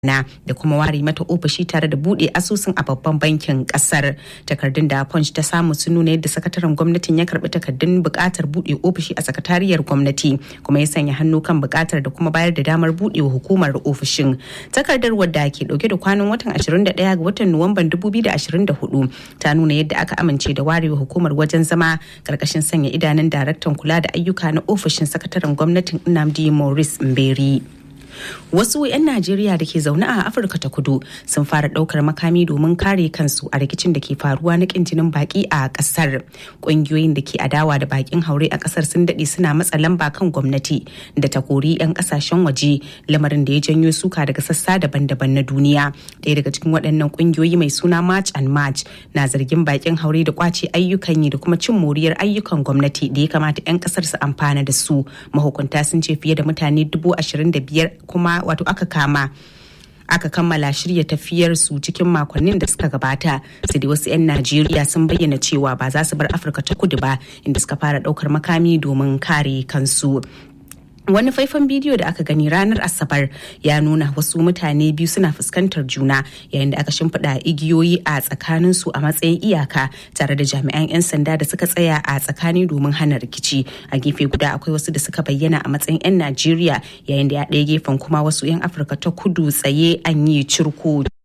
na da kuma ware mata ofishi tare da bude asusun a babban bankin kasar takardun da punch ta samu sun nuna yadda sakataren gwamnatin ya karbi takardun bukatar bude ofishi a sakatariyar gwamnati kuma ya sanya hannu kan bukatar da kuma bayar da damar budewa hukumar ofishin takardar wadda ke dauke da kwanan watan 21 ga watan nuwamban 2024 ta nuna yadda aka amince da warewa hukumar wajen zama karkashin sanya idanun daraktan kula da ayyuka na ofishin sakataren gwamnatin Nnamdi Maurice Mberi. wasu 'yan najeriya da ke zaune a afirka ta kudu sun fara daukar makami domin kare kansu a rikicin da ke faruwa na kin jinin baki a kasar ƙungiyoyin da ke adawa da bakin haure a kasar sun daɗe suna matsa lamba kan gwamnati da ta kori 'yan kasashen waje lamarin da ya janyo suka daga sassa daban-daban na duniya ɗaya daga cikin waɗannan ƙungiyoyi mai suna march and march na zargin bakin haure da kwace ayyukan yi da kuma cin moriyar ayyukan gwamnati da ya kamata 'yan kasar su amfana da su mahukunta sun ce fiye da mutane dubu ashirin da biyar kuma wato aka kama aka kammala shirya tafiyar su cikin makonnin da suka gabata sai dai wasu 'yan najeriya sun bayyana cewa ba za su bar afirka ta kudu ba inda suka fara daukar makami domin kare kansu wani faifan bidiyo da aka gani ranar asabar ya nuna wasu mutane biyu suna fuskantar juna yayin da aka shimfiɗa igiyoyi a tsakanin su a matsayin iyaka tare da jami'an 'yan sanda da suka tsaya a tsakani domin hana rikici a gefe guda akwai wasu da suka bayyana a matsayin 'yan najeriya yayin da ya ɗaya gefen kuma wasu 'yan afirka ta kudu tsaye an yi cirko